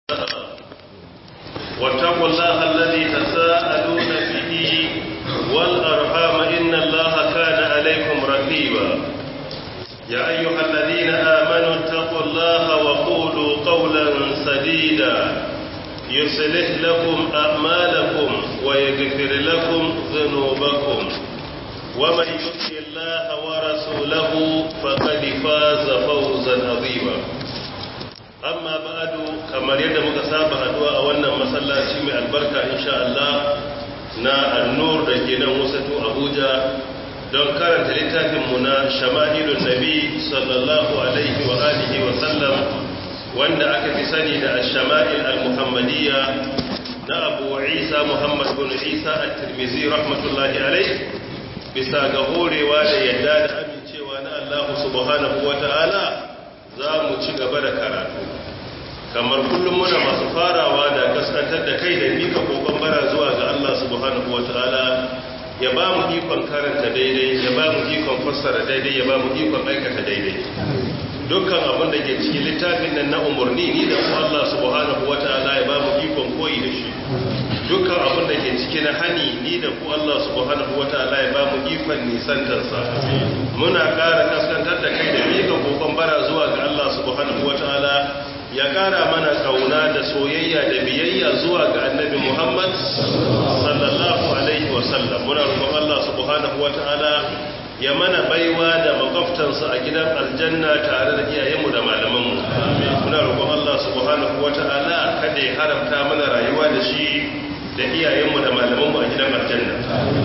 واتقوا الله الذي تساءلون به والأرحام إن الله كان عليكم رقيبا يا أيها الذين آمنوا اتقوا الله وقولوا قولا سديدا يصلح لكم أعمالكم ويغفر لكم ذنوبكم ومن يطع الله ورسوله فقد فاز فوزا عظيما amma ba'adu kamar yadda muka saba haduwa a wannan masallaci mai albarka insha Allah na annur da ke nan wasatu Abuja don karanta littafin mu na Shama'ilun Nabi sallallahu alaihi wa alihi wa sallam wanda aka fi sani da Ash-Shama'il al-Muhammadiyya na Abu Isa Muhammad bin Isa at-Tirmidhi rahmatullahi alaihi bisa ga horewa da yadda da amincewa na Allah subhanahu wa ta'ala za mu ci gaba da karatu kamar kullum muna masu farawa da kaskantar da kai da mika kokon bara zuwa ga Allah subhanahu wataala ya ba mu ikon karanta daidai ya ba mu ikon fassara daidai ya ba mu ikon aikata daidai dukkan abin da ke cikin littafin nan na umarni ni da ku Allah subhanahu wataala ya ba mu ikon koyi da shi dukkan abin da ke ciki na hani ni da ku Allah subhanahu wataala ya ba mu ikon nisantarsa muna ƙara kaskantar da kai da mika kokon bara zuwa ga Allah subhanahu wataala ya ƙara mana kauna da soyayya da biyayya zuwa ga annabi Muhammad sallallahu alaihi wasallam muna roƙon Allah subhanahu wataala ya mana baiwa da makwabtansa a gidan aljanna tare da iyayenmu da malamanmu muna roƙon Allah subhanahu wataala kada ya haramta mana rayuwa da shi da iyayenmu da malamanmu a gidan aljanna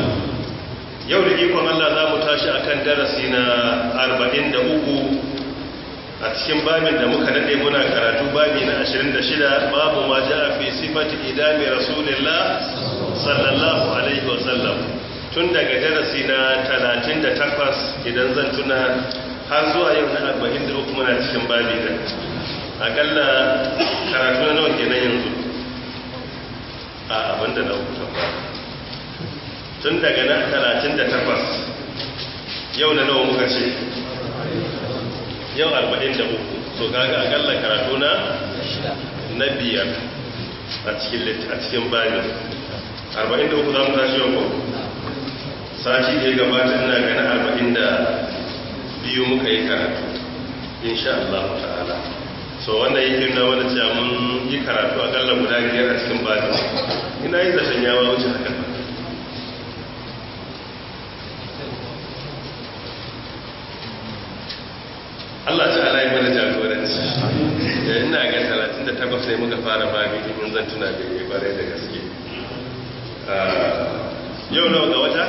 yau da ikon Allah za mu tashi akan darasi na 43 a cikin babin da muka nade muna karatu babi na 26 babu ma ja fi sifati idami rasulillah sallallahu alaihi wasallam tun daga darasi na 38 idan zan tuna har zuwa yau na 43 muna cikin babi da akalla karatu na nawa kenan yanzu a abinda na hukuta ba tun daga na 38 yau na nawa muka ce yau 43 so kaga akalla karatu na na biyar a cikin a cikin bayan 43 za mu tashi yau ko sati da ya gabata ina ganin 42 muka yi karatu insha Allah ta'ala so wannan yake nuna wani cewa mun yi karatu akalla guda biyar a cikin bayan ina yi zaton yawa wuce haka Allah ta'ala ya mana jagoranci da ina ga 38 sai muka fara babi in zan tuna da ya bare da gaske yau nawa ga wata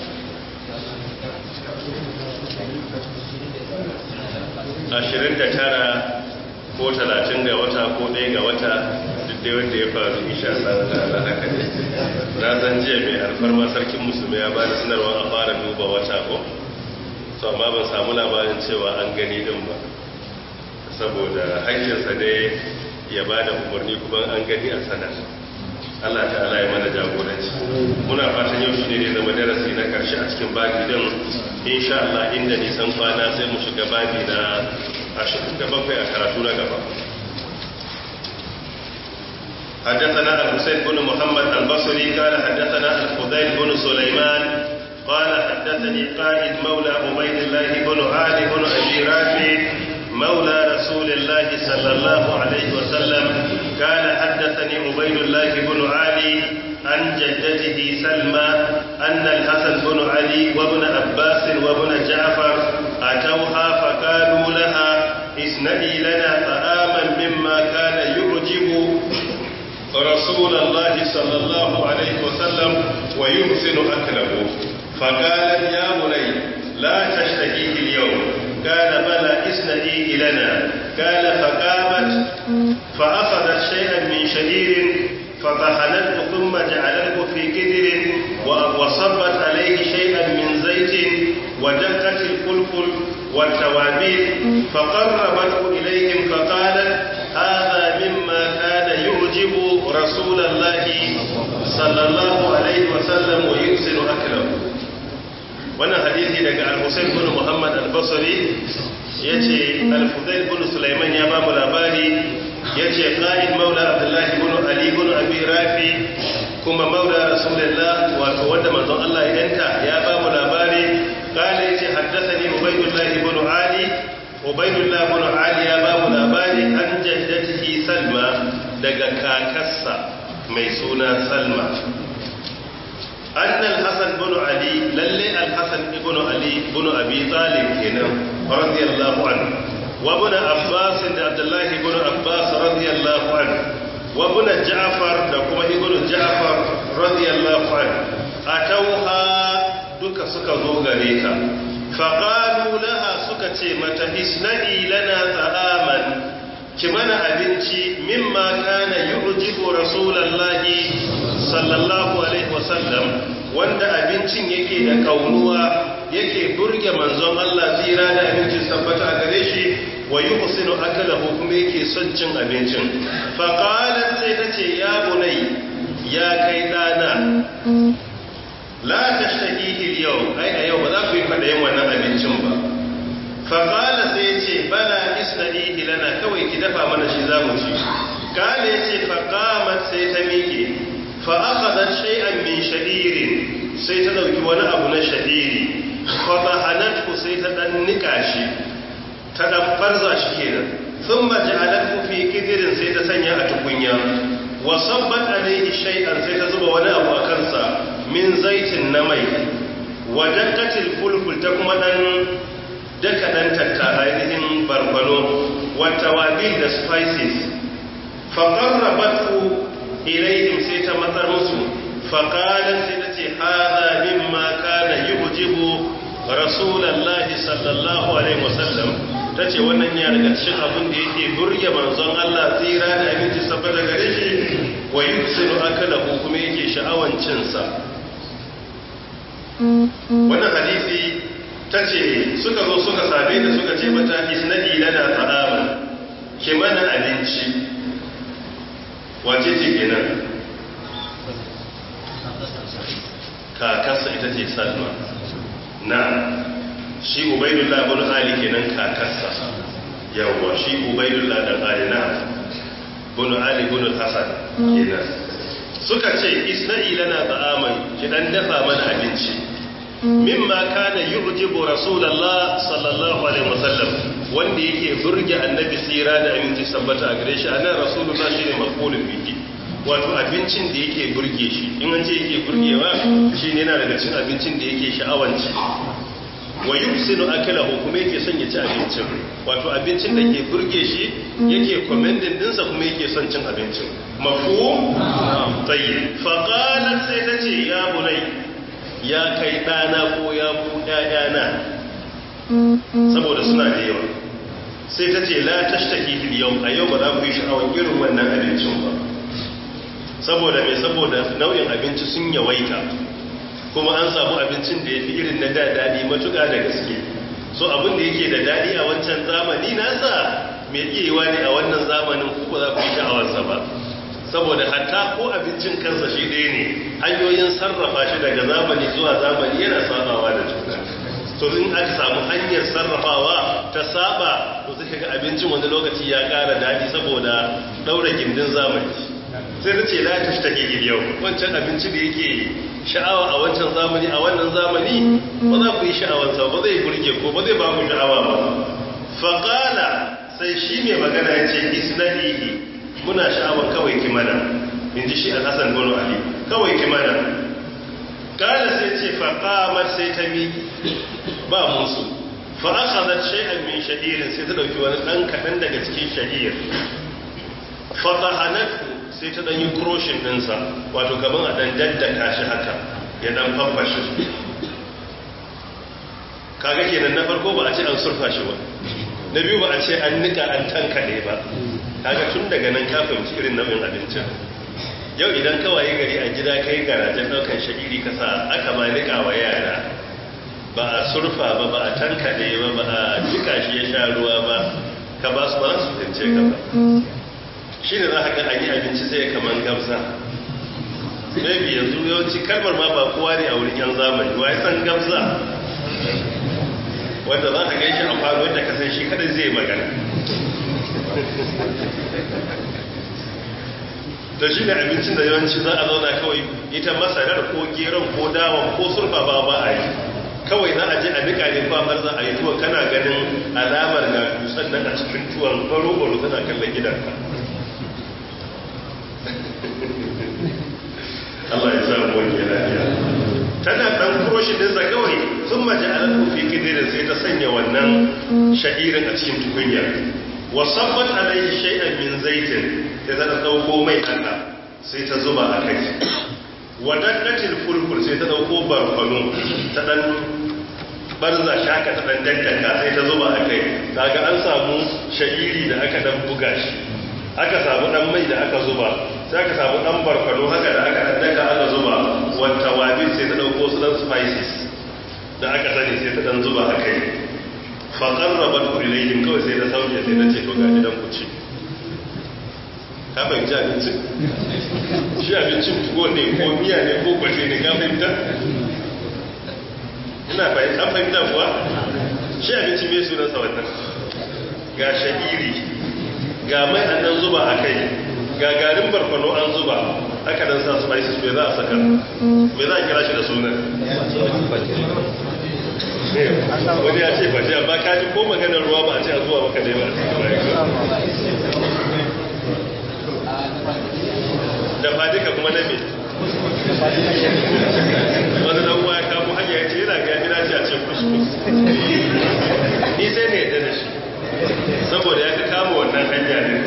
ashirin da tara ko talatin ga wata ko ɗaya ga wata duk da wanda ya faru isha Allah ta'ala haka ne na zan jiya mai alfarma sarkin musulmi ya bada sanarwa a fara duba wata ko to amma ban samu labarin cewa an gani din ba saboda hakkinsa ne ya ba da umarni kuma an gani a sanar Allah ta'ala ya mana jagoranci muna fatan yau shi ne zama darasi na karshe a cikin babi din insha Allah inda nisan kwana sai mu shiga babi na 27 a karatu na gaba حدثنا الحسين بن محمد البصري قال حدثنا الفضيل بن سليمان قال حدثني قائد مولى عبيد الله بن علي بن ابي رافع مولى رسول الله صلى الله عليه وسلم قال حدثني عبيد الله بن علي عن جدته سلمى ان الحسن بن علي وابن عباس وابن جعفر اتوها فقالوا لها اصنعي لنا طعاما مما كان يعجب رسول الله صلى الله عليه وسلم ويحسن اكله فقالت يا بني لا تشتكيه اليوم قال بلى اسندي لنا قال فقامت فأخذت شيئا من شعير فطحنته ثم جعلته في كدر وصبت عليه شيئا من زيت ودقت الفلفل والتوابيل فقربته إليهم فقالت هذا مما كان يعجب رسول الله صلى الله عليه وسلم ويحسن أكله wannan hadisi daga al-Husayn bin Muhammad al-Basri yace al-Fudail bin Sulaiman ya ba mu labari yace qa'id maula Abdullah ubaidullah ibn ali ya ba mu labari an jaddatihi salma daga kakarsa mai suna salma أن الحسن بن علي للي الحسن بن علي بن أبي طالب هنا رضي الله عنه وابن عباس عبد الله بن عباس رضي الله عنه وابن جعفر دكما ابن جعفر رضي الله عنه أتوها دك سكا زوغريتا فقالوا لها سكا متى اسنعي لنا طعاما كمنا أبنتي مما كان يعجب رسول الله sallallahu alaihi wasallam wanda abincin yake da kaunuwa yake burge manzon Allah tsira da abincin tabbata a gare shi wa yuhsinu akalahu kuma yake son cin abincin fa qalat sai tace ya bunai ya kai dana la tashtahihi al-yawm ai a yau ba za ku yi fadayin wannan abincin ba fa qala sai yace bala isnadihi lana kawai ki dafa mana shi zamu ci kale yace fa qamat sai ta miƙe fa'akadar shay'an min sha'irin sai ta dauki wani abu na sha'iri fabahanatku sai ta dan nika shi ta dan farza shi kenan sun maji alatku fi kidirin sai ta sanya a tukunya wasabbat alaihi shay'an sai ta zuba wani abu a kansa min zaitin na mai wadakkatil fulful ta kuma dan daka dan tattara ainihin barbano wata wabil da spices faƙarrabatu ilaihim sai ta matsar musu faƙalar sai ta ce haza mimma kana yi hujibu rasulallah sallallahu alaihi wasallam ta ce wannan ya daga cikin abin da yake burge manzon Allah tsira da abinci saboda gare shi wa yusiru akala ko kuma yake sha'awan cinsa wannan hadisi ta ce suka zo suka same da suka ce mata isnadi lana ta'ama ke mana abinci wace ce kenan kakarsa ita ce salma na shi ubaidullah bin ali kenan kakarsa yawwa shi ubaidullah dan ali na bin ali bin hasan kenan suka ce isna'i lana ta'aman ki dan dafa mana abinci mimma kana yu'jibu rasulullah sallallahu alaihi wasallam wanda yake burge annabi tsira da aminci sabbata a gare shi anan rasulullah shine maqulun bihi wato abincin da yake burge shi in an ce yake burgewa shine yana daga cikin abincin da yake sha'awanci wa yusinu akalahu kuma yake son ya ci abincin wato abincin da ke burge shi yake commending dinsa kuma yake son cin abincin mafhum tayyib fa qalat sai tace ya bunai ya kai dana ko ya bu ƴaƴana saboda suna da yawa sai ta ce la tashtaki fil yau a yau ba za ku yi sha'awar irin wannan abincin ba saboda mai saboda nau'in abinci sun yawaita kuma an samu abincin da ya fi irin na daɗi matuƙa da gaske so abin da yake da daɗi a wancan zamani nasa mai iyawa ne a wannan zamanin ku ba za ku yi sha'awarsa ba saboda hatta ko abincin kansa shi ɗaya ne hanyoyin sarrafa shi daga zamani zuwa zamani yana sabawa da juna to in aka samu hanyar sarrafawa ta saba to sai ga abincin wani lokaci ya ƙara daɗi saboda ɗaura gindin zamani sai ta ce la ta shi take yau wancan abinci da yake sha'awa a wancan zamani a wannan zamani ba za ku yi sha'awarsa ba zai burge ko ba zai ba ku sha'awa ba faƙala sai shi mai magana ya ce isnadihi muna sha'awar kawai kimana in ji shi alhassan bono ali kawai kimana ƙala sai ce faƙamar sai ta miƙi ba musu fa'akazar shai'an min sha'irin sai ta ɗauki wani ɗan kaɗan daga cikin sha'ir fatahanatu sai ta ɗanyi kroshin ɗinsa wato gaban a ɗan daddaka shi haka ya ɗan famfashe kaga kenan na farko ba a ce an surfa shi ba na biyu ba a ce an nika an tankale ba kaga tun daga nan ka fahimci irin nau'in abincin yau idan kawai gari a gida kai garajen ɗaukan sha'iri ka sa aka ma nika wa yara ba a surfa ba ba a tankale ba ba a jika shi ya sha ruwa ba ka ba su ba su fahimce ka ba shi ne za ka ga an yi abinci sai kaman gamsa maybe yanzu yawanci kalmar ma ba kowa ne a wurin yan zamani wa ya san gamsa wanda za ka gaishe a faru wanda ka san shi kada zai magana da shi ne abincin da yawanci za a zauna kawai ita masarar ko geron ko dawon ko surfa ba ba a yi kawai za a je a nika ne kwamar za a yi tuwa kana ganin alamar ga dusan nan a cikin tuwon baro-baro tana kallon gidanka Allah ya sa mu wani lafiya tana dan kuroshin dinsa kawai sun maji a nan fi kidirin sai ta sanya wannan sha'irin a cikin tukunyar wasabbat alaihi shay'an min zaitin da ta dauko mai haka sai ta zuba a kai wadaddatil fulful sai ta dauko barkwano ta dan barza shaka ta dan daddaka sai ta zuba a kai kaga an samu sha'iri da aka dan buga shi aka samu dan mai da aka zuba sai aka samu dan barkwano haka da aka daddaka aka zuba wata wabin sai ta dauko su dan spices da aka sani sai ta dan zuba a kai faƙar rabar kulilayin kawai sai na sauke sai na ce to ga gidan ku ci ka fahimci abincin shi abincin tuwo ne ko miya ne ko kwace ne ka fahimta ina fahimta fahimta kuwa shi abincin mai sunansa wannan ga sha'iri ga mai an nan zuba a kai ga garin barkwano an zuba aka dan sa spices mai za a saka mai za a kira shi da sunan wani ya ce baje amma ka ji ko maganar ruwa ba a ce a zuwa maka ne ba da fadika kuma na me wani dan uwa ya kamo hanya ya ce yana ga gida ce a ce kuskus ni sai ne yadda da shi saboda ya ka kama wannan hanya ne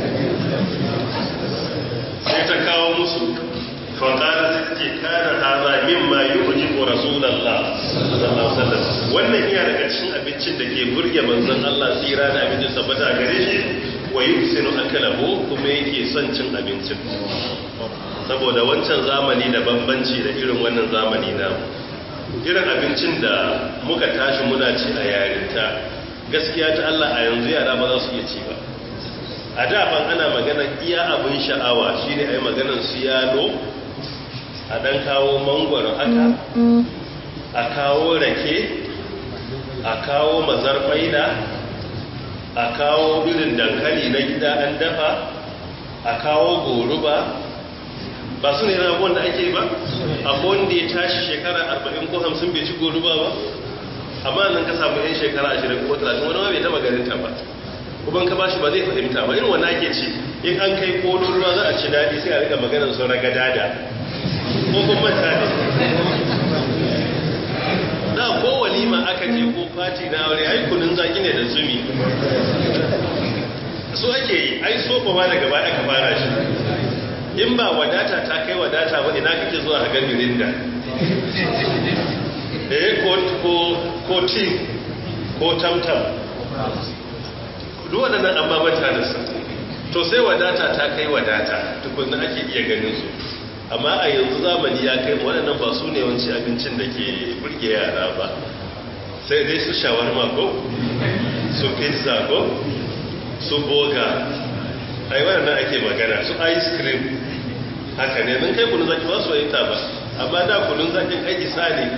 sai ta kawo musu faƙara sai ce kana haza mimma yu'jibu rasulullah sallallahu alaihi wasallam wannan iya daga cikin abincin da ke burge manzon Allah tsira da abincin sabbata gare shi wa yusinu akalahu kuma yake son cin abincin saboda wancan zamani da bambanci da irin wannan zamani na irin abincin da muka tashi muna ci a yarinta gaskiya ta Allah a yanzu yara ba za su iya ci ba a da ban ana magana iya abin sha'awa shine ai maganar su yalo a dan kawo mangwaro haka a kawo rake a kawo mazarfaida a kawo irin dankali na gida an dafa a kawo goruba ba su ne rabuwan da ake ba a wanda ya tashi shekara 40 ko 50 bai ci goruba ba amma nan ka samu yan shekara 20 ko 30 wani ma bai taba ganin ta ba kuma ka bashi ba zai fahimta ba irin wani ake ci in an kai kolon ruwa za a ci daɗi sai a rika maganar su raga dada ko kun manta ne da ko walima aka je ko fati na aure ai kunun zaki ne da zumi so ake yi ai sofa ma daga baya aka fara shi in ba wadata ta kai wadata ba ina kake zuwa ga mirinda eh ko ko ko tin ko tamtam duk waɗannan an babanta da su to sai wadata ta kai wadata tukunna ake iya ganin su amma a yanzu zamani ya kai waɗannan ba su ne wanci abincin da ke burge yara ba sai dai su shawarma ko su pizza ko su boga ai waɗannan ake magana su ice cream haka ne mun kai kunun zaki ba su yanta ba amma da kunun zakin aiki sa ne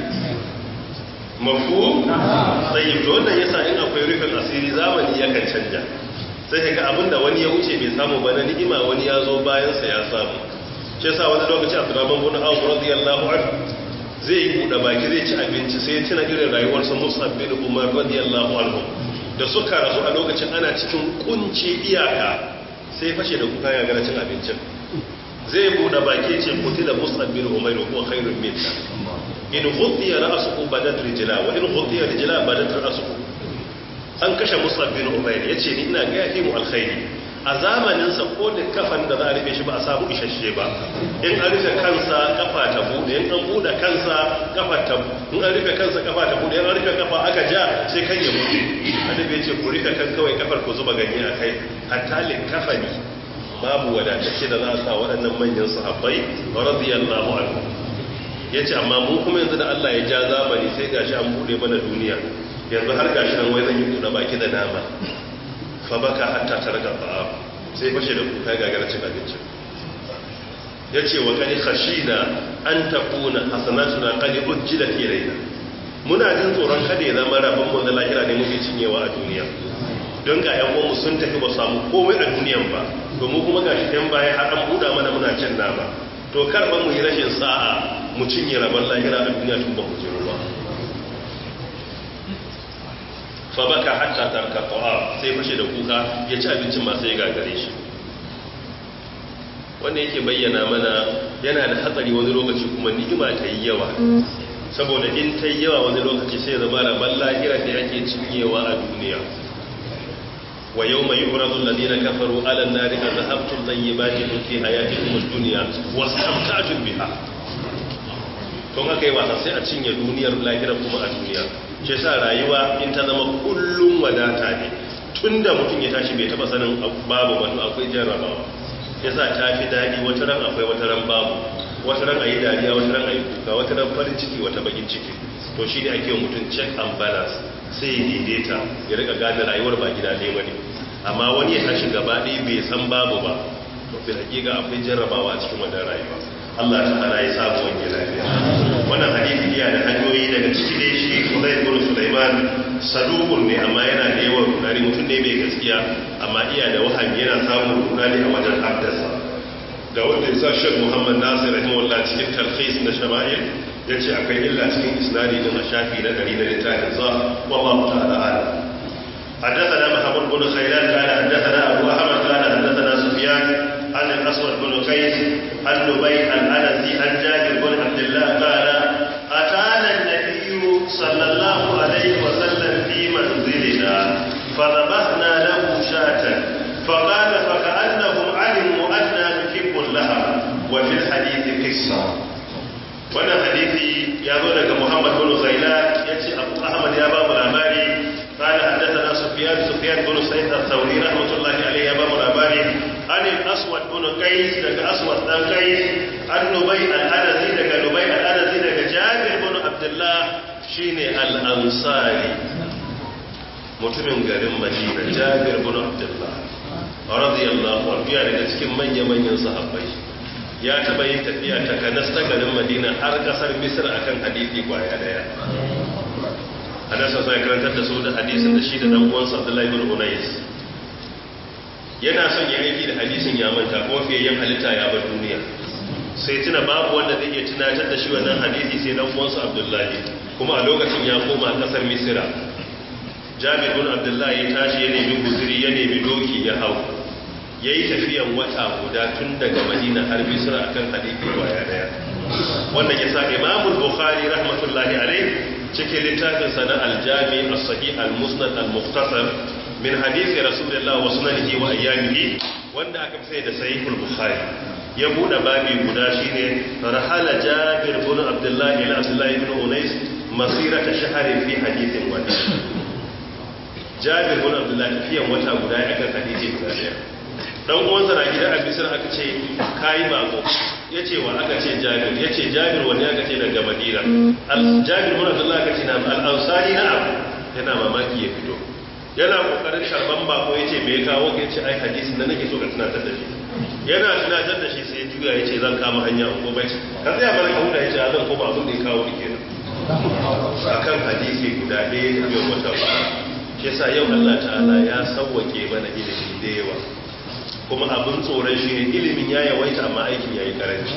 mafu tsayi to wannan yasa in akwai rufin asiri zamani yakan canja sai ga abinda wani ya wuce bai samu ba na ni'ima wani ya zo bayansa ya samu shi yasa wani lokaci Abdurrahman bin Auf radiyallahu anhu zai yi buɗe baki zai ci abinci sai ya tuna irin rayuwar sa Mus'ab bin Umar radiyallahu anhu da suka rasu a lokacin ana cikin kunci iyaka sai fashe da kuka ya gara cin abincin zai buɗe baki ce kutila Mus'ab bin Umar wa huwa khairun minna in ghutiya ra'suhu badat rijla wa in ghutiya rijla badat ra'suhu an kashe Mus'ab bin Umar yace ni ina ga yafi mu alkhairi a zamaninsa ko da kafan da za a rufe shi ba a samu isasshe ba in an rufe kansa kafa ta bude in an bude kansa kafa ta in an rufe kansa kafa ta bude in an rufe kafa aka ja sai kan ya mutu annabi ya ce ku rufe kan kawai kafar ku zuba ganye a kai hatta lin kafani babu wadatacce da za a sa waɗannan manyan sahabbai radiyallahu anhu yace amma mu kuma yanzu da Allah ya ja zamani sai gashi an bude mana duniya yanzu har gashi nan wai zan yi buɗe baki da nama fabaka hatta targa ba'a sai fashe da kuka gagara cin abinci ya ce wa kani khashina an takuna hasanatuna qad ujjilat ilayna muna jin tsoron kada ya zama rabon mu na lahira ne muke cinyewa a duniya don ga yan uwanmu sun tafi ba samu komai a duniyan ba domin kuma gashi yan baya har an buɗa mana muna cin nama to karban mu yi rashin sa'a mu cinye rabon lahira a duniya tun ba mu jiro ba fa baka hatta tarka ta'a sai fashe da kuka ya ci abincin masu ya gagare shi wanda yake bayyana mana yana da hatsari wani lokaci kuma ni'ima ta yi yawa saboda in ta yi yawa wani lokaci sai zama da ballahira da yake cinyewa a duniya wa yau mai yurazun lalina kafaru alan nari a zahabtun zan yi baki fi hayati kuma duniya wasu amkatun biha tun haka yi wasa sai a cinye duniyar lahira kuma a duniya shi sa rayuwa in ta zama kullum wadata ne tun da mutum ya tashi bai taba sanin babu wani akwai jarrabawa ya sa ta fi daɗi wata ran akwai wata ran babu wata ran a yi dariya wata ran a yi kuka wata ran farin ciki wata bakin ciki to shi ne ake mutum check and balance sai ya daidaita ya rika gane rayuwar ba gida ɗaya ba ne amma wani ya tashi gaba ɗaya bai san babu ba to fi hakika akwai jarrabawa a cikin wannan rayuwa Allah ta hana ya samu wani lafiya wannan hadisi iya da hanyoyi daga ciki dai shi Kudai bin Sulaiman sadukun ne amma yana da yawan runari mutum ne mai gaskiya amma iya da wahami yana samun runari a wajen haddasa ga wanda ya sa Sheikh Muhammad Nasir rahimahullah cikin talkhis na shama'il yace akwai illa cikin isnadi din a shafi na 100 na littafin sa wallahu ta'ala alam حدثنا محمود بن خيلان قال حدثنا ابو احمد قال حدثنا سفيان عن الاسود بن قيس عن نبي الانسي عن جابر بن عبد الله قال اتانا النبي صلى الله عليه وسلم في منزلنا فذبحنا له شاة فقال فكانهم علموا انا نحب اللحم وفي الحديث قصه wannan hadisi ya zo daga Muhammad bin Ghailan yace Abu Ahmad ya ba mu labari قال حدثنا سفيان سفيان بن سعيد الثوري رحمه الله عليه يا بابا الأباري عن الأسود بن قيس دك أسود بن قيس عن نبي الأنزي دك نبي الأنزي دك جابر بن عبد الله شيني الأنصاري mutumin garin Madina Jabir bin Abdullah radiyallahu anhu ya daga cikin manya-manyan sahabbai ya taba yin tafiya ta kanas ta garin Madina har kasar Misr akan hadisi kwaya daya anasa sai karantar da su da hadisin da shi da dan uwansa Abdullahi ibn Unais yana son ya aiki da hadisin ya manta kuma fiye yin halitta ya bar duniya sai tuna babu wanda zai iya tunatar da shi wannan hadisi sai dan uwansa Abdullahi kuma a lokacin ya koma kasar Misra Jabir ibn Abdullahi ya tashi ya nemi guzuri ya nemi doki ya hau yayi tafiyan wata guda tun daga Madina har Misra akan hadisi kwaya daya wannan yasa Imam Bukhari rahmatullahi alaihi cikin littafin sana aljami as-sahih al-musnad al-mukhtasar min hadisi rasulullah wa sunanihi wa ayyamihi wanda aka fi da sahih al-bukhari ya bude babi guda shine rahala jabir ibn abdullah ila abdullah ibn unais masirata shahrin fi hadithin wahid jabir ibn abdullah tafiyan wata guda ya kan hadisi guda daya dan uwansa na gida a bisir aka ce kai bako ya ce wa aka ce jabir ya ce jabir wani aka ce daga madina jabir wani abdullah aka ce na al'ansari na abu yana mamaki ya fito yana kokarin sharban bako ya ce mai kawo ya ce ai hadisin da nake so ka tunatar da shi yana tunatar da shi sai juya ya ce zan kama hanya a gobe ka tsaya bar ka huda ya ce a zan koma abin da ya kawo ni kenan akan hadisi guda ɗaya da biyan wata ba shi yasa yau Allah ta'ala ya sauwake mana ilimi da yawa kuma abin tsoron shi ne ilimin ya yawaita amma aikin ya yi karanci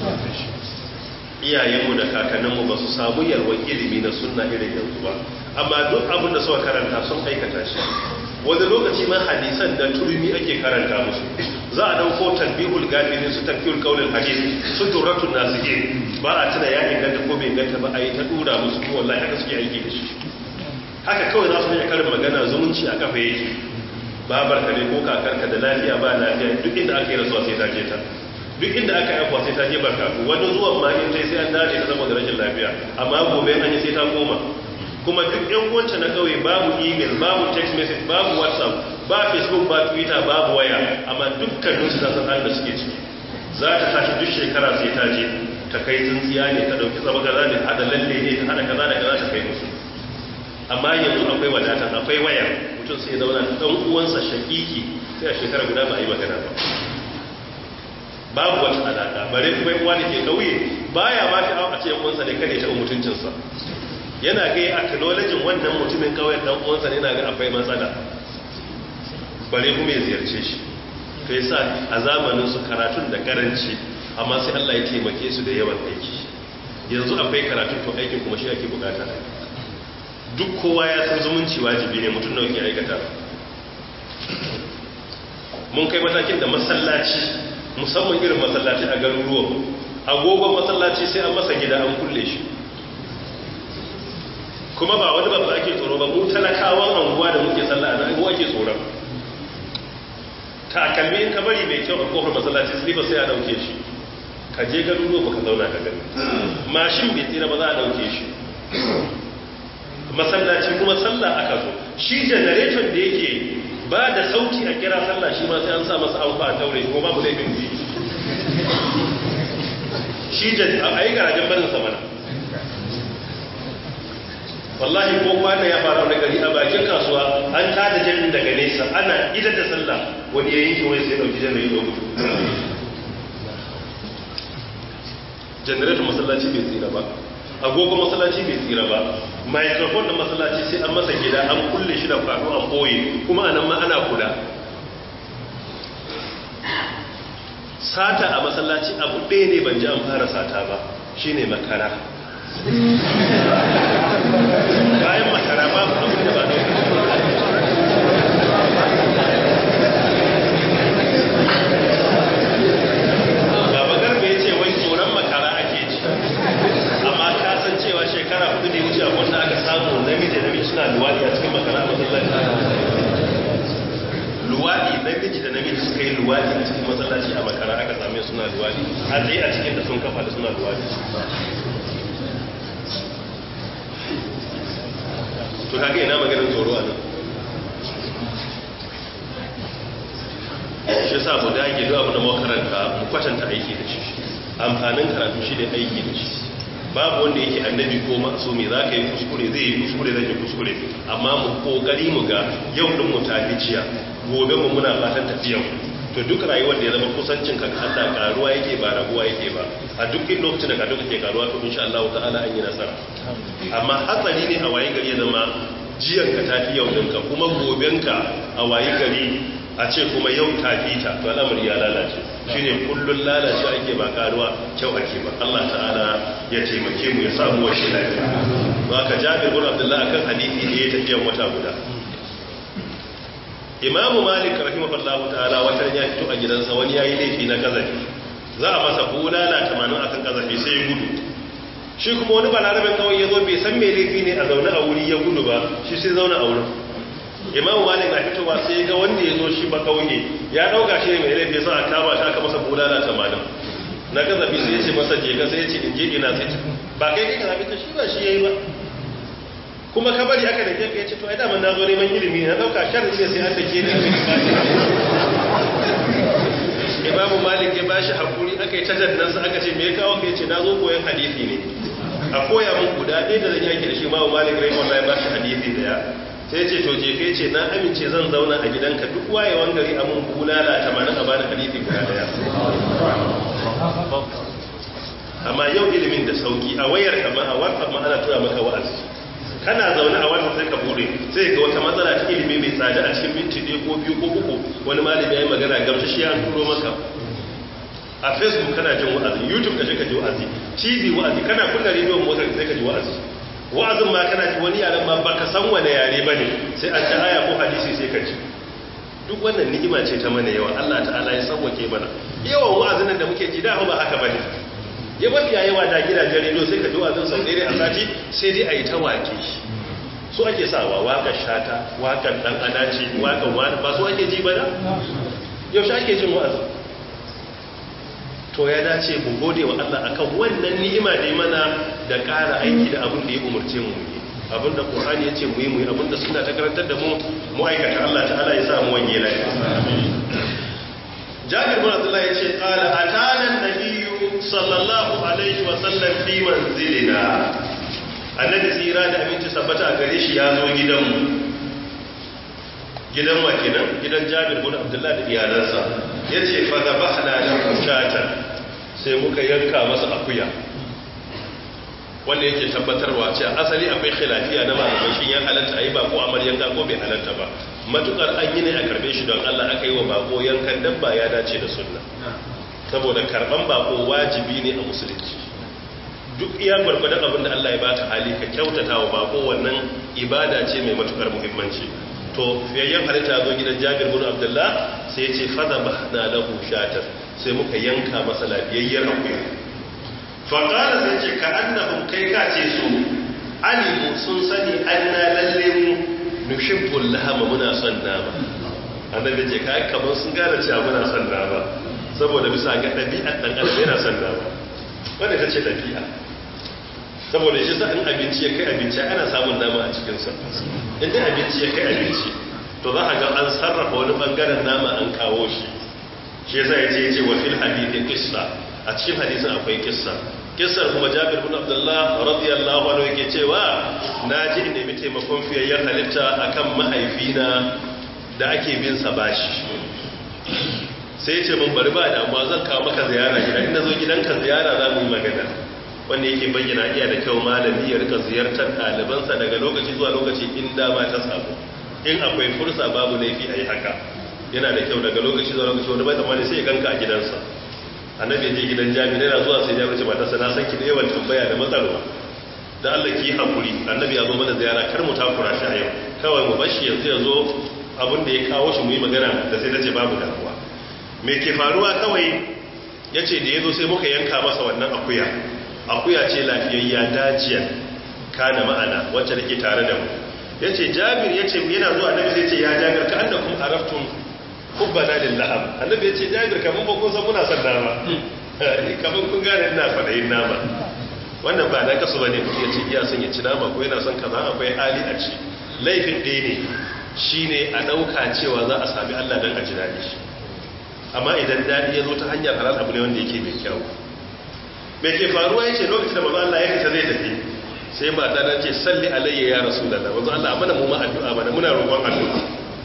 iyayenmu da kakanninmu ba su samu yalwar ilimi na sunna irin yanzu ba amma duk abin da suka karanta sun aikata shi wani lokaci ma hadisan da turmi ake karanta musu za a dauko talbihul gafirin su tafiyul kaulin hadis su durratun nasihin ba a tuna ya inganta ko bai inganta ba a yi ta dura musu ko wallahi haka suke aiki da shi haka kawai za su yi karin magana zumunci a kafa yake babar ka ne ko kakarka da lafiya ba lafiya duk inda aka yi rasuwa sai ta je ta duk inda aka yi akwa sai ta je barkatu wani zuwan ma in sai an dace ta saboda rashin lafiya amma gobe an yi sai ta koma kuma duk yan uwanta na kauye babu email babu text message babu whatsapp ba facebook ba twitter babu waya amma dukkanin su san halin da suke ciki za ta tashi duk shekara sai ta je ta kai tsintsiya ne ta dauki tsaba kaza ne hada lalle ne ta hada kaza da kaza ta kai musu amma yanzu akwai wadata akwai waya mutum sai zauna da ɗan uwansa shakiki sai a shekara guda ba a yi magana ba babu wata alaƙa bare kuma uwa da ke kauye baya ba shi a ce uwansa ne kare taɓa mutuncinsa yana ga acknowledging wannan mutumin kawai ɗan uwansa ne yana ga akwai matsala bare kuma ya ziyarce shi to yasa a zamanin su karatun da karanci amma sai Allah ya taimake su da yawan aiki yanzu akwai karatun to aikin kuma shi ake bukata duk kowa ya san zumunci wajibi ne mutum nawa ke aikata mun kai matakin da masallaci musamman irin masallaci a garuruwan agogon masallaci sai an masa gida an kulle shi kuma ba wani babba ake tsoro ba mu talakawan anguwa da muke sallah a anguwa ake tsoron takalmi in ka bari mai kyau a kofar masallaci sai ba sai a dauke shi ka je garuruwa baka zauna ka gani mashin bai tsira ba za a dauke shi masallaci kuma sallah aka zo shi generator da yake ba da sauti a kira sallah shi ma sai an sa masa amfa a taure kuma babu laifin ji shi a yi garajen barin samana wallahi ko kwana ya fara wani gari a bakin kasuwa an tada jami'in daga nesa ana idar da sallah wani ya yanki wani sai dauki jami'in ya gudu generator masallaci bai tsira ba agogo masallaci bai tsira ba microphone na masallaci sai an masa gida an kulle shi da kwano an boye kuma anan ma ana kula sata a masallaci abu ɗaya ne ban ji an fara sata ba shine makara bayan makara babu abin da ba Baba Garba ya ce wai tsoron makara ake ji amma ka san cewa shekara hudu da ya wuce abin da aka samu namiji da namiji suna luwaɗi a cikin makara a masallaci luwaɗi namiji da namiji suka yi luwaɗi a cikin masallaci a makara aka same suna luwaɗi a tsaye a cikin da sun kafa da suna luwaɗi to kaga ina maganin tsoro a nan shi sa mu dage duk abin da makaranta mu kwatanta aiki da shi amfanin karatu shi da aiki da shi babu wanda yake annabi ko masumi za ka yi kuskure zai yi kuskure zai yi kuskure amma mu kokari mu ga yau din mu tafi ciya gobe mu muna fatan tafiyan to duk rayuwar da ya zama kusancin ka Allah karuwa yake ba raguwa yake ba a duk in lokacin da ka duka ke karuwa to insha Allah ta'ala an yi nasara amma hatsari ne a waye gari ya zama jiyan ka tafi yau ɗinka kuma gobenka a waye gari a ce kuma yau tafi ta to al'amari ya lalace shine kullun lalace ake ba karuwa kyau ake ba Allah ta'ala ya taimake mu ya samu wa shi lafiya ba ka Jabir bin Abdullah akan hadisi da ya tafiyan wata guda imamu malik rahimahullahu ta'ala wata ya fito a gidansa wani yayi laifi na kazafi za a masa bulala tamanin akan kazafi sai ya gudu shi kuma wani balarabin kawai ya zo bai san me laifi ne a zaune a wuri ya gudu ba shi sai zaune a wurin imamu malik na fitowa sai ga wanda ya zo shi ba kauye ya dauka shi ne mai laifi sa a kama shi aka masa bulala tamanin na kazafi sai ya ce masa je ka sai ya ce in je ina sai ba kai kai kazafi ta shi ba shi yayi ba kuma ka bari aka da kefe ya ce to ai daman na zo neman ilimi na dauka sharri ne sai an da ke ne imamu malik ya bashi hakuri aka yi tajannansa aka ce me ya kawo ka ce na zo koyon hadisi ne a koya mun guda ɗaya da zan yaki da shi imamu malik rai wanda ya bashi hadisi daya sai ce to jefe ce na amince zan zauna a gidanka duk wayewan gari a mun bulala tamanin a bani hadisi guda daya amma yau ilimin da sauki a wayar kama a whatsapp ma ana tura maka wa'azi kana zaune a wannan sai ka bude sai ga wata matsala ta ilimi mai tsada a cikin minti ɗaya ko biyu ko uku wani malami ya yi magana gamsa shi an turo maka a facebook kana jin wa'azi youtube ka je ka ji wa'azi tv wa'azi kana kunna rediyon motar sai ka ji wa'azi wa'azin ma kana ji wani yaren ma baka san wani yare ba ne sai an ta aya ko hadisi sai ka ji duk wannan ni'ima ce ta mana yawa Allah ta'ala ya sauwake mana yawan wa'azin da muke ji da ba haka bane ya mafiya yawa da gidajen rediyo sai ka ji wazin sau ɗaya a sati sai dai a yi ta wake su ake sawa wakar shata wakar ɗan adaci wakar wani ba su ake ji ba da yaushe ake jin wa'azi to ya dace mu gode wa Allah akan wannan ni'ima da mana da ƙara aiki da abin da ya umarce mu yi abin da Qur'ani ya ce mu yi mu yi abin da suna ta karantar da mu mu aikata Allah ta'ala ya sa mu wanye lafiya Jabir bin Abdullah ya ce qala atana an-nabiyyu sallallahu alaihi wasallam fi manzilina annabi tsira da aminci sabbata a gare shi ya zo gidanmu gidan wa kenan gidan jabir bin abdullahi da iyalansa ya ce fa da bahna da kushatan sai muka yanka masa akuya wanda yake tabbatarwa ce asali akwai khilafiya na malamai shin ya halatta ayi bako amar yanka ko bai halatta ba matukar an yi ne a karbe shi don Allah aka yi wa bako yankan dabba ya dace da sunna saboda karban bako wajibi ne a musulunci duk iya gwargwadon abin da Allah ya baka hali ka kyautata wa bako wannan ibada ce mai matukar muhimmanci to fiyayyen halitta zo gidan Jabir bin Abdullah sai ya ce fada bahna lahu shatar sai muka yanka masa lafiyayyar akuya fa qala sai ce ka annahum kai ka ce su alimu sun sani anna lalle mu nushibbul lahama muna son nama annabi ce kai kamar sun gane cewa muna son nama saboda bisa ga ɗabi'ar ɗan adam yana son nama wanda ta ce ɗabi'a saboda shi sa in abinci ya kai abinci ana samun nama a cikinsa inda abinci ya kai abinci to za a ga an sarrafa wani bangaren nama an kawo shi shi yasa ya ce ya ce wa fil hadithi kissa a cikin hadisin akwai kissa kissar kuma jabir bin abdullah radiyallahu anhu yake cewa na ji in nemi taimakon fiyayyen halitta akan mahaifina da ake bin sa bashi sai ya ce mun bari ba damuwa zan kawo maka ziyara gida inda zo gidanka ziyara za mu yi magana wanda yake bayyana iya da kyau malami ya rika ziyartar ɗalibansa daga lokaci zuwa lokaci in dama ta samu in akwai fursa babu laifi a yi haka yana da kyau daga lokaci zuwa lokaci wanda bai tsammani sai ya ganka a gidansa annabi ya je gidan jami'a yana zuwa sai ya wuce matarsa na san ki da yawan tambaya da matsarwa da Allah ki hakuri annabi ya zo mana ziyara kar mu takura shi a yau kawai mu bashi yanzu ya zo abin da ya kawo shi mu yi magana da sai nace babu damuwa me ke faruwa kawai yace da yazo sai muka yanka masa wannan akuya akuya ce lafiyayya dajiya kana ma'ana wacce take tare da mu yace Jabir yace yana zuwa annabi sai ce ya Jabir ka annakum araftum hubbana lillaham annabi yace Jabir kaman ba kun san muna son nama kaman kun gane ina fadayin nama wannan ba na kasu bane mutum yace iya son ya ci nama ko yana son kaza akwai hali a ci laifin ɗaya ne shine a ɗauka cewa za a sami Allah dan a ji daɗi amma idan daɗi ya zo ta hanyar halal abu ne wanda yake mai kyau me ke faruwa yace lokacin da manzo Allah ya fita zai tafi sai mata ta ce salli alayya ya rasulullah manzo Allah amana mu ma addu'a mana muna roƙon addu'a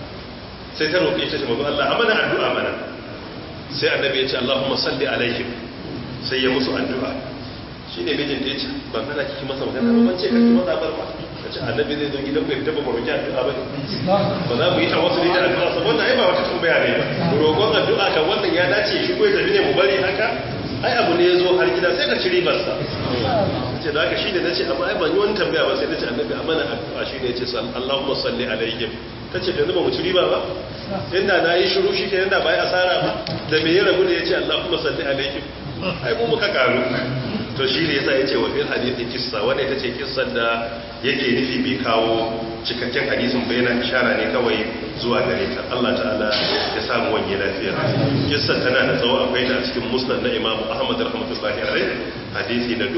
sai ta roƙe ta manzo Allah amana addu'a mana sai annabi ya ce Allahumma salli alaihim sai ya musu addu'a shine mijin da yace ban kana kiki masa magana ba ban ce kake masa bar ba kace annabi zai zo gidan ku ya taba roƙi addu'a ba ba za mu yi tawassuli da addu'a saboda wannan ai ba wata tambaya ne ba roƙon addu'a kan wannan ya dace shi ko ya tafi ne mu bari haka ai abu ne ya zo har gida sai ka ci ribarsa ce da haka shi ne na ce amma ai ban yi wani tambaya ba sai na ce annabi a mana addu'a shi ne ya ce Allahumma salli alaihim ta ce yanzu ba mu ci riba ba inda na yi shiru shi ke yanda ba yi asara ba da me ya rabu da ya ce Allahumma salli alaihim ai mu muka karu to shi ne yasa ya ce wa fil hadithi kissa wanda ita ce kissan da yake nufi bai kawo cikakken hadisin ba yana ishara ne kawai zuwa gare ta Allah ta'ala ya samu wanye lafiya kissan tana da tsawo akwai ta cikin musnad na Imam Ahmad rahmatullahi alaihi hadisi na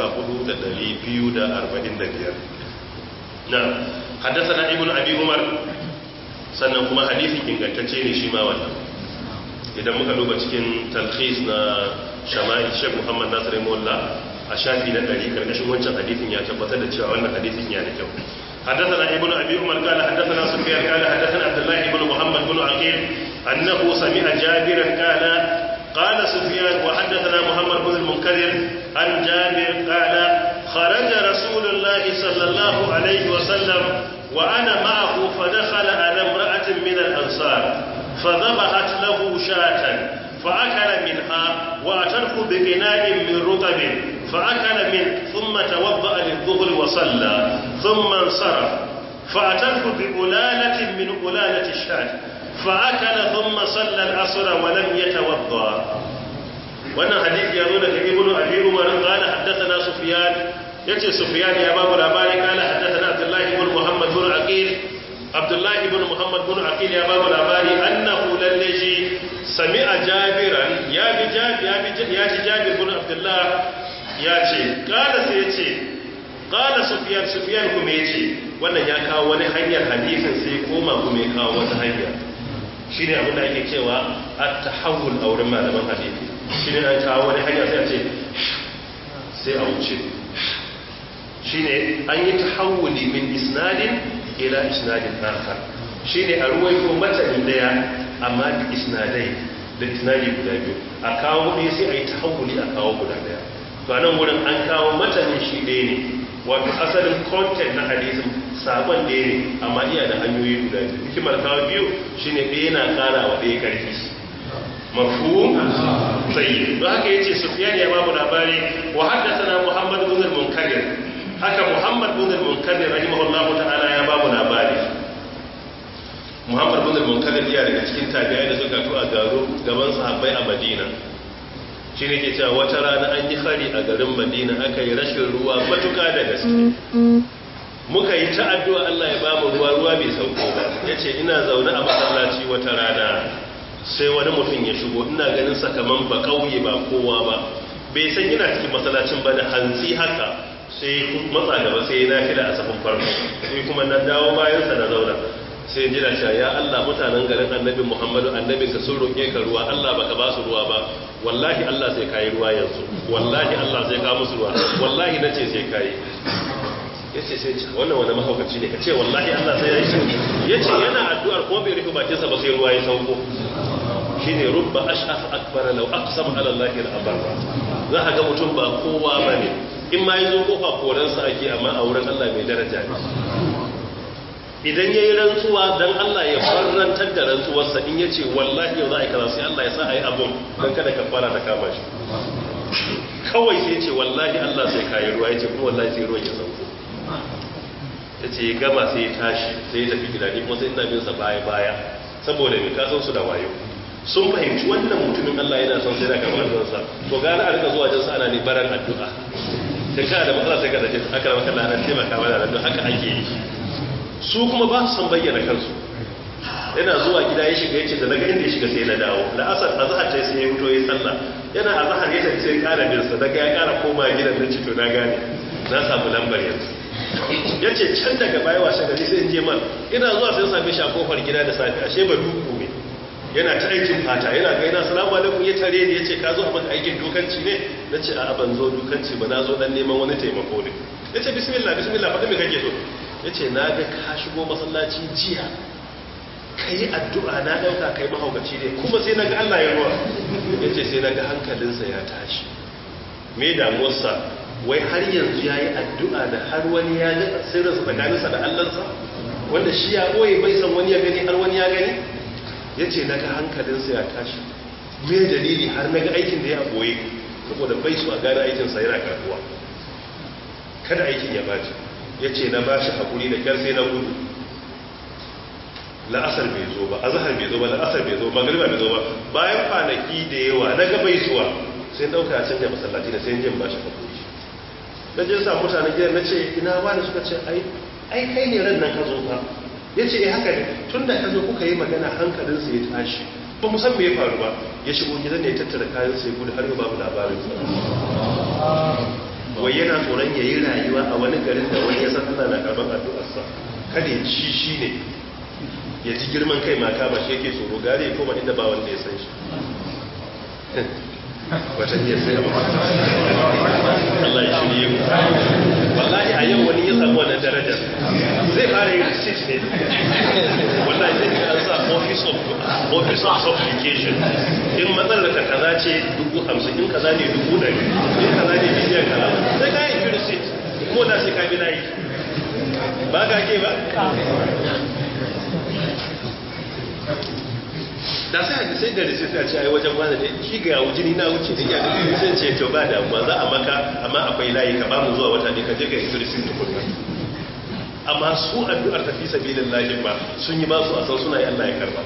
14245 na haddathana ibnu abi umar sannan kuma hadisin ingantacce ne shi ma wannan idan muka duba cikin talkhis na shama'il Sheikh Muhammad Nasir Mullah a shafi na 100 karkashin wancan hadisin ya tabbatar da cewa wannan hadisin ya da kyau حدثنا ابن أبي عمر قال حدثنا سفيان قال حدثنا عبد الله بن محمد بن عقيل أنه سمع جابرا قال قال سفيان وحدثنا محمد بن المنكدر عن جابر قال خرج رسول الله صلى الله عليه وسلم وأنا معه فدخل على امرأة من الأنصار فذبحت له شاة فأكل منها وأتته بقناء من رطب فأكل منه ثم توضأ للظهر وصلى ثم انصرف فأتته بألالة من ألالة الشاة فأكل ثم صلى العصر ولم يتوضأ wannan hadisi ya zo daga ibnu abi umar qala haddathana sufyan yace sufyan ya babu labari qala haddathana abdullah ibn muhammad bin aqil abdullah ibn muhammad bin aqil ya babu labari annahu lallaji sami'a jabiran ya bi jabir ya bi ya ji jabir bin abdullah ya ce qala sai yace qala sufyan sufyan kuma yace wannan ya kawo wani hanyar hadisin sai koma kuma ya kawo wata hanya shine abin da ake cewa at-tahawul a wurin malaman hadisi shi ne an kawo wani hanya sai a ce sai a wuce shi ne an yi tahawuli min isnadin ila isnadin akhar shi ne a ruwaito matani daya amma da isnadai da isnadi guda biyu a kawo ɗaya sai a yi tahawuli a kawo guda daya to nan wurin an kawo matanin shi ɗaya ne wato asalin content na hadisin sabon ɗaya ne amma iya da hanyoyi guda biyu hikimar kawo biyu shine ɗaya na ƙara wa ɗaya ƙarfi mafhum tayyib don haka yace sufyan ya babu labari wa haddathana muhammad ibn al-munkadir haka muhammad ibn al-munkadir rahimahullahu ta'ala ya babu labari muhammad ibn al-munkadir ya daga cikin tabi'ai da suka to a garo gaban sahabbai a madina shi ne ke cewa wata rana an yi hari a garin madina aka yi rashin ruwa matuka da gaske muka yi ta addu'a Allah ya ba mu ruwa ruwa bai sauko ba ya ce ina zaune a masallaci wata rana sai wani mutum ya shigo ina ganin sakaman ba kauye ba kowa ba bai san yana cikin masallacin ba da hantsi haka sai matsa gaba sai na fila a safin farko sai kuma na dawo bayansa na zauna sai jira cewa ya Allah mutanen garin annabi Muhammadu annabi ka sun roƙe ka ruwa Allah baka ba su ruwa ba wallahi Allah sai kai ruwa yanzu wallahi Allah sai ka musu ruwa wallahi nace sai kai yace sai wannan wani mahaukaci ne kace wallahi Allah sai ya yi yace yana addu'ar ko bai rufe bakinsa ba sai ruwa ya sauko shine rubba ashaf akbar law aqsam ala Allah la abarra za ka ga mutum ba kowa bane in ma yazo kofa koransa ake amma a wurin Allah mai daraja ne idan ya yi rantsuwa don Allah ya farrantar da rantsuwarsa in ya ce wallahi yau za a yi kaza sai Allah ya sa a yi abin don kada ka fara da kama shi kawai sai ce wallahi Allah sai kayi ruwa ya ce kuma wallahi sai ruwan ya sauko ya ce ya gama sai ya tashi sai ya tafi gida ne kuma sai ina bin sa baya baya saboda mai kasan su da wayo sun fahimci wannan mutumin Allah yana son sai da kamar ransa to gane a rika zuwa jinsa ana ne baran addu'a da kana da matsala sai ka dace aka maka lanar taimaka mana da haka ake yi su kuma ba su san bayyana kansu yana zuwa gida ya shiga yace da naga inda ya shiga sai na dawo da asar azhar tai sai ya fito yayin sallah yana azhar ya tafi sai ƙara bin sa daga ya ƙara koma gidan nan ci to na gane na samu lambar yanzu yace can daga baya washe gari sai in je man ina zuwa sai same shi a kofar gida da safi ashe ba duku ne yana ta aikin fata yana ga yana salamu alaikum ya tare ni yace ka zo a maka aikin dukanci ne nace a ban zo dukanci ba na zo dan neman wani taimako ne yace bismillah bismillah faɗi me kake so ya ce na ga ka shigo masallaci jiya ka yi addu'a na ɗauka kai mahaukaci ne kuma sai na ga Allah ya ruwa ya ce sai na ga hankalinsa ya tashi me damuwarsa wai har yanzu ya yi addu'a da har wani ya ga sirrinsa tsakaninsa da Allahnsa wanda shi ya ɓoye bai san wani ya gani har wani ya gani ya ce na ga hankalinsa ya tashi me dalili har na ga aikin da ya ɓoye saboda bai su a gane aikinsa yana karbuwa kada aikin ya baci ya ce na ba shi haƙuri da kyar sai na gudu la'asar bai zo ba azahar bai zo ba la'asar bai zo ba magariba bai zo ba bayan kwanaki da yawa na gabai zuwa sai ɗauka a canja masallaci da sai jin ba shi haƙuri na je sa mutanen gidan na ce ina ba da suka ce ai kai ne ran nan ka zo ba ya ce eh haka ne tun da ka zo kuka yi magana hankalinsa ya tashi ba mu san me ya faru ba ya shigo gidan ne ya tattara kayan sai gudu har yau babu labarin wai yana tsoron ya yi rayuwa a wani garin da wani ya san ana na karban addu'arsa kada ya ci shi ne ya ji girman kai mata ba shi yake tsoro gare ya koma inda ba wanda ya san shi watan ya sai abu Allah ya shirye mu wallahi a yau wani ya samu wannan darajar zai fara yin receipt ne wallahi zai ga an sa office of office of supplication in matsalar ka kaza ce dubu hamsin in kaza ne dubu ɗari in kaza ne miliyan kaza sai ka yi receipt ko da sai ka bi layi ba ka ke ba da sai haka sai da receipt a ce ai wajen wani ne shi ga yawo jini na wuce da iya da sai ce to ba damuwa za a maka amma akwai layi ka ba mu zuwa wata ne ka je ka yi receipt tukunna amma su addu'ar tafi sabilin lahi ba sun yi masu a san suna yi Allah ya karba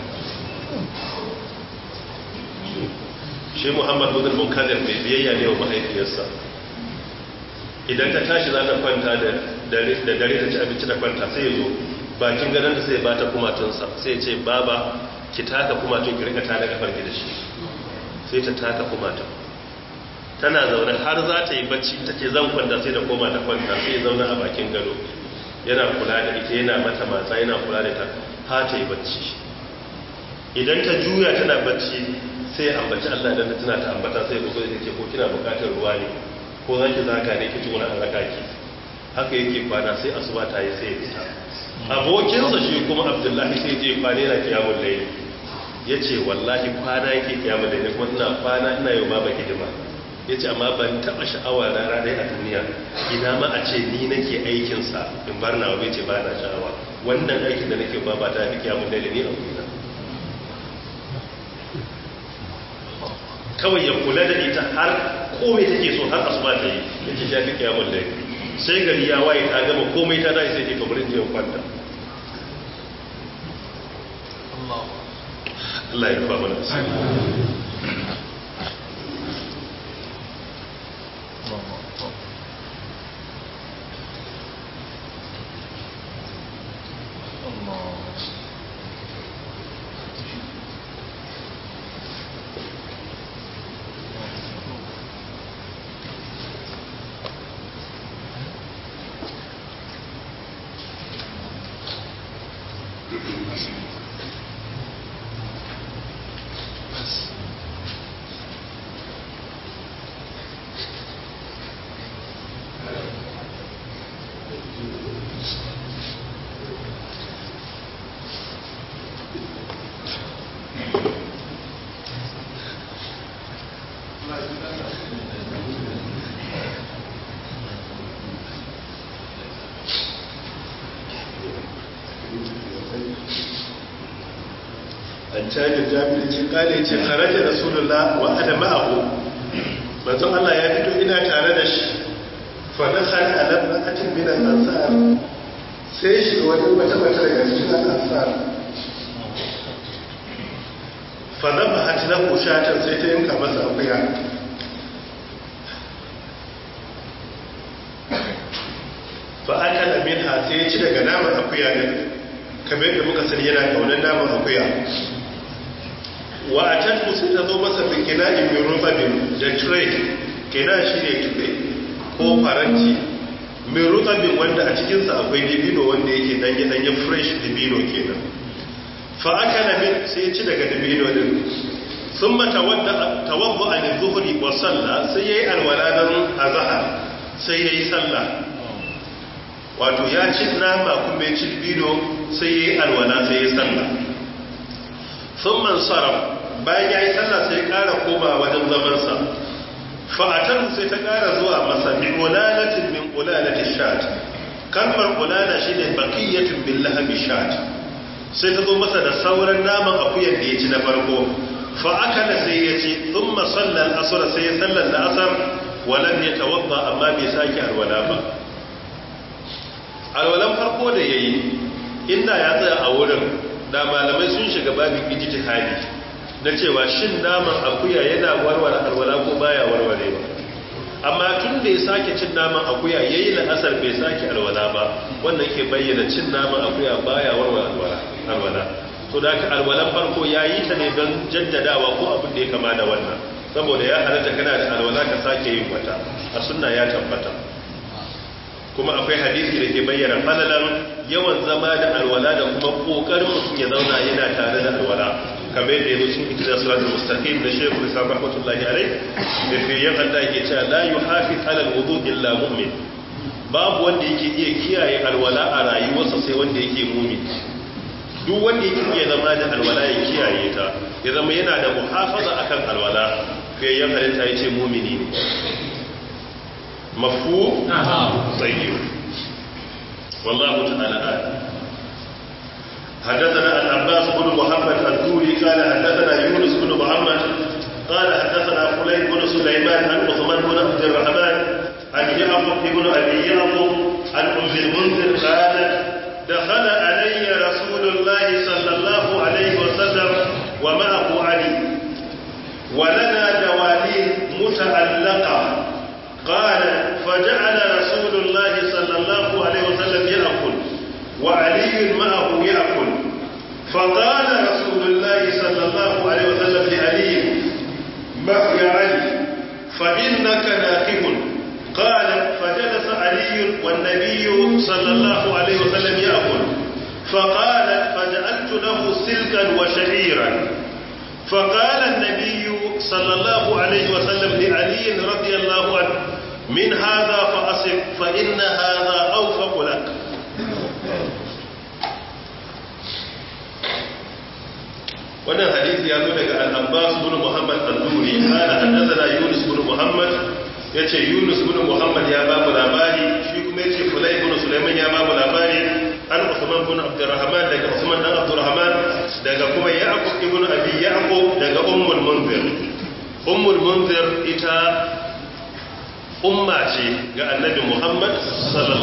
shi Muhammad bin Munkadir mai biyayya ne wa mahaifiyarsa idan ta tashi za ta kwanta da dare ta ci abinci da kwanta sai ya zo bakin gadon da sai ba ta kumatunsa sai ce baba ki taka kumatun ki rika tada kafar ki da shi sai ta taka kumatun tana zaune har za ta yi bacci ta ce zan kwanta sai da koma ta kwanta sai ya zauna a bakin gado yana kula da ita yana mata matsa yana kula da ta ha ta yi bacci idan ta juya tana bacci sai ambaci Allah dan tana ta ambata sai ya zo da ke ko kina bukatar ruwa ne ko zaki zaka ne kici wani alaka ki haka yake kwana sai asuba ta yi sai ya fita abokinsa shi kuma abdullahi sai je kwana yana kiyamun laili ya ce wallahi kwana yake kiyamun laili kuma ina kwana ina yau baba hidima ya ce amma ban taɓa sha'awa rana ɗaya a duniya ina ma a ce ni nake aikinsa in bar na wabe ce ba na sha'awa wannan aikin da nake ba ba ta fi kiyamun laili ne a wurina kawai ya kula da ita har komai take so har asuba ta yi yake shafi kiyamun da sai gari ya waye ta gama komai ta dai sai ke kamar jiya kwanta Allah ya rufa mana asiri an cajin jami'in ce kale ce kharaja rasulullah wa ana ma'ahu manzon Allah ya fito ina tare da shi fa nakhal ala ra'atin min al-ansar sai shi wani wata mata daga cikin al-ansar fa nabahat lahu shatan sai ta yanka masa akuya fa akala minha sai ya ci daga naman akuya ne kamar yadda muka sani yana kaunar naman akuya wa a can sai ta zo masa da kina'in mai rufabin da tray kina shi ne tuɓe ko faranti mai rufabin wanda a cikinsa akwai dibino wanda yake danye-danye fresh dibino kenan fa aka na min sai ci daga dibino din sun mata tawabbu a zuhuri wa sallah sai ya yi alwala don azahar sai ya yi sallah wato ya ci nama kuma ya ci dibino sai ya yi alwala sai ya yi sallah sun man sarrafa bayan ya yi sallah sai ya ƙara koma wajen zamansa fa'atar sai ta ƙara zuwa masa min ulalatin min ulalatin shat kalmar ulala shi ne bakiyyatun bin lahabi shat sai ta zo masa da sauran naman akuyar da ya ci na farko fa'akala sai ya ce sun masallar asura sai ya sallar da asar walam ya tawabba amma bai sake alwala ba alwalan farko da ya yi inda ya tsaya a wurin da malamai sun shiga babin ijtihadi na cewa shin naman akuya yana warware alwala ko baya warware ba amma tun da ya sake cin naman akuya yayi la'asar bai sake alwala ba wannan ke bayyana cin naman akuya baya warware alwala alwala to da ka alwalan farko yayi ta ne don jaddadawa ko abin da ya kama da wannan saboda ya halatta kana da alwala ka sake yin wata a sunna ya tabbata kuma akwai hadisi da ke bayyana falalan yawan zama da alwala da kuma kokarin mutum ya zauna yana tare da alwala kamar yadda yazo cikin ikra suratul mustaqim da shaykh Islam rahmatullahi alayh da fi yan Allah yake cewa la yuhafiz ala alwudu illa mu'min babu wanda yake iya kiyaye alwala a rayuwarsa sai wanda yake mu'min duk wanda yake iya zama da alwala ya kiyaye ta ya zama yana da muhafaza akan alwala fi yan halitta yace mu'mini ne مفهوم طيب والله تعالى أعلم حدثنا العباس بن محمد الدوري قال حدثنا يونس بن محمد قال حدثنا فليل بن سليمان عن عثمان بن عبد الرحمن عن يعقوب بن ابي يعقوب عن ام المنذر قالت دخل علي رسول الله صلى الله عليه وسلم ومعه علي ولنا دواليب متعلقه قال فجعل رسول الله صلى الله عليه وسلم يأكل وعلي معه يأكل فقال رسول الله صلى الله عليه وسلم لعلي ما يا علي فإنك ناكب قال فجلس علي والنبي صلى الله عليه وسلم يأكل فقال فجعلت له سلكا وشعيرا فقال النبي صلى الله عليه وسلم لعلي رضي الله عنه من هذا فأصب فإن هذا أوفق لك wannan hadisi ya zo daga al-Abbas ibn Muhammad al-Duri kana haddathana Yunus ibn Muhammad yace Yunus ibn Muhammad ya ba mu labari shi kuma yace Fulay ibn Sulaiman ya ba mu labari an Usman ibn Abdurrahman daga Usman dan Abdurrahman daga kuma Yaqub ibn Abi Yaqub daga Ummul Munzir ummul munzir ita umma ce ga annabi muhammad sallallahu